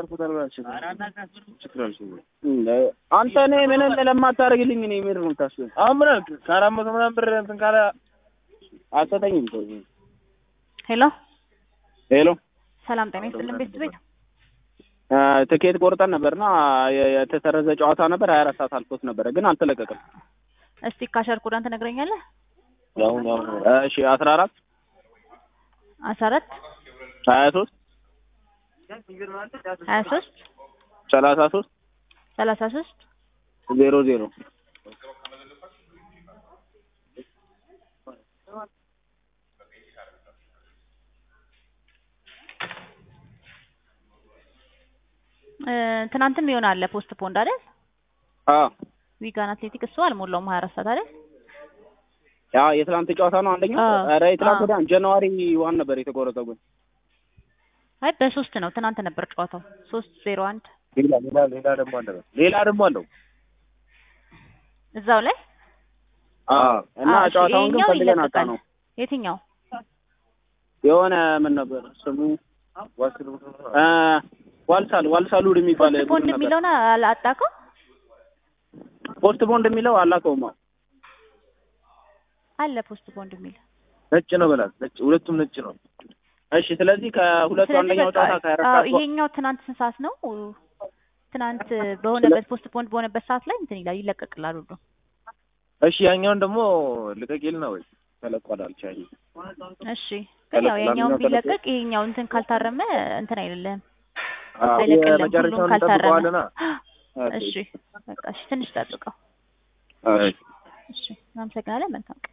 አንተ እኔ ምንም ለማታደርግልኝ እኔ ምንድን ነው የምታስበው? አሁን ምን አልክ? ከአራት መቶ ምናምን ብር እንትን ካለ አትሰጠኝም። ሄሎ ሄሎ ሰላም ጤና ይስጥልን ቤት ቤት አ፣ ትኬት ቆርጠን ነበርና የ- የተሰረዘ ጨዋታ ነበር። ሀያ አራት ሰዓት አልፎት ነበረ ግን አልተለቀቀም። እስቲ ካሸር ኮዳን ትነግረኛለህ? ያሁን ያሁን እሺ አስራ አራት አስራ አራት ሀያ ሶስት ሀያ ሶስት ሰላሳ ሶስት ሰላሳ ሶስት ዜሮ ዜሮ እ፣ ትናንትም ይሆናል ፖስት ፖንድ አይደል? አ ዊጋን አትሌቲክ እሱ አልሞላውም ሀያ አራት ሰዓት አይደል? ያ የትላንት ጨዋታ ነው አንደኛው። አዎ። ኧረ የትላንት አዎ። ወዲያ ጃንዋሪ ዋን ነበር የተቆረጠው ግን አይ በሶስት ነው ትናንት ነበር ጨዋታው ሶስት ዜሮ አንድ ሌላ ሌላ ሌላ ደግሞ አለ ሌላ ደግሞ አለው እዛው ላይ አ እና አዎ፣ እሺ፣ ጨዋታውን ግን ይሄኛው ፈልገን አጣ ይለቀቃል። ነው የትኛው የሆነ ምን ነበር ስሙ አ ዋልሳል ዋልሳሉድ የሚባል ፖስት ፖንድ ቡድን ነበር። የሚለውን አላ- አጣቀው ፖስት ቦንድ የሚለው አላውቀውም። አዎ። አለ ፖስት ፖንድ የሚል ነጭ ነው በላት ነጭ ሁለቱም ነጭ ነው እሺ ስለዚህ ከሁለቱ ስለዚህ አንደኛው በቃ ጨዋታ ከአራት አዎ፣ ሰዓት በኋላ- ይሄኛው ትናንት ስንት ሰዓት ነው? ትናንት በሆነበት ፖስት ፖንድ በሆነበት ሰዓት ላይ እንትን ይላል ይለቀቅላል ሁሉ። እሺ ያኛውን ደግሞ ልቀቂልና ወይ ተለቋል አልቻኝ እሺ ግን ያው ተለቅ- የኛውን ለማንኛውም ተለቅ- ቢለቀቅ ይሄኛው እንትን ካልታረመ እንትን አይደለም አዎ። አይለቅልም። ሁሉም የመጨረሻውን ካልታረመ እንጠብቀዋለና እሺ በቃ እሺ፣ ትንሽ ጠብቀው። አዎ። እሺ፣ እናመሰግናለን። መልካም ቀን